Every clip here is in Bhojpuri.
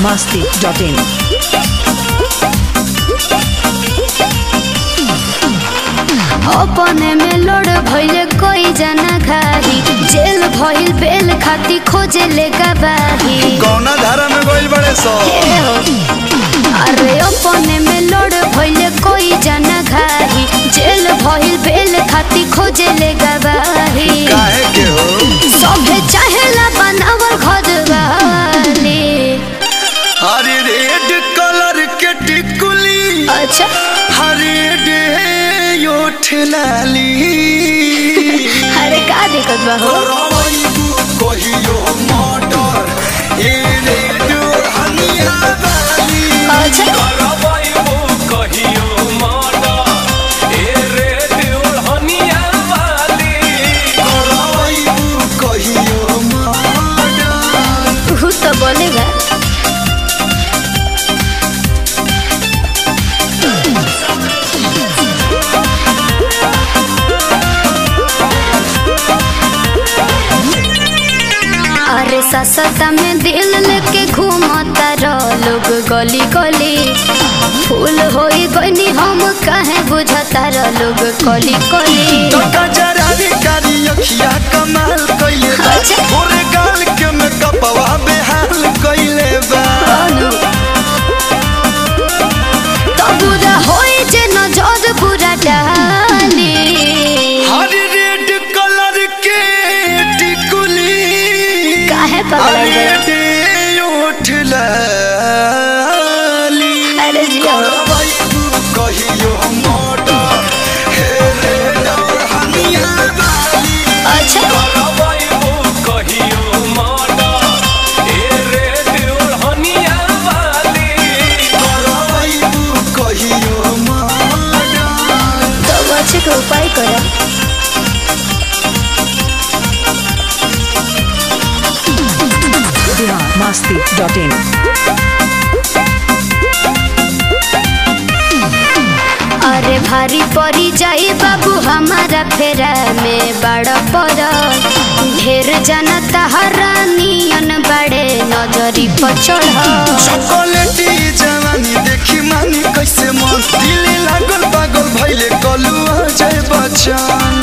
masti.in. अपने में लोड भइले कोई जना घाही जेल भइल बेल खाती खोजे ले गवाही कौना धारा में गोइल बड़े सो ए हो। अरे अपने में लोड भइले कोई जना घाही जेल भइल बेल खाती खोजे ले गवाही काहे के हो सभे चाहेला बनावल घर वाली हरी रेड कलर के टिकुली अच्छा हरी डे यो ठेलाली अरे का दिक्कत बा हो करवैबू कहियो मर्डर ए रेड हनिया वाली अच्छा करवाइबो कहियो मर्डर, ए रे दुल्हनिया वाली। करवैबू कहियो मर्डर तू तो बोलेगा अरे ससता में दिल लेके घूमता रह लोग गली गली फूल होई गईनी हम काहे बुझता रह लोग कली कली टका जरारी कारी अखिया कमाल कइले बा अच्छा। गोरे गाल के में कपवा बेहाल कइले बा तो बुरा होई जे नजर बुरा डाली हरी रेड कलर के टिकुली काहे पगला हरी गए डे ओठ लाली अरे जिया करवैबू कहियो मर्डर हे रे हनिया वाली अच्छा करवाइबो कहियो मर्डर, ए रे दुल्हनिया वाली। करवैबू कहियो मर्डर तो बच्चे के उपाय करो Bihar masti.in. अरे भारी पड़ी जाई बाबू हमारा फेरा में बड़ पर ढेर जाना तहरा नियन बड़े नजरी पर चढ़ चॉकलेटी जवानी देखी मानी कैसे मन दिल लागल पागल भइले कलुआ जय बच्चन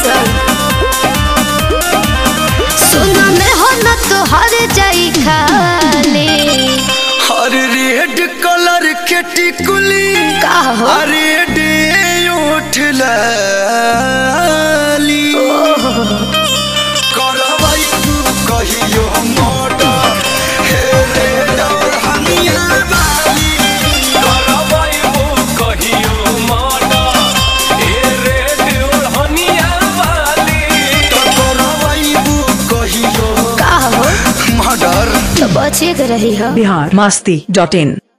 सुना में हो न तो हर जाई खाली हर रेड कलर के टिकुली का हो अरे डे ओठ लाली करवाई तू कहियो मर्डर हे रे हनिया वाली करवाइबो कहियो मर्डर, ए रे दुल्हनिया वाली। तो करवाई कहियो का हो मर्डर तो बचे के रही हो Bihar masti.in.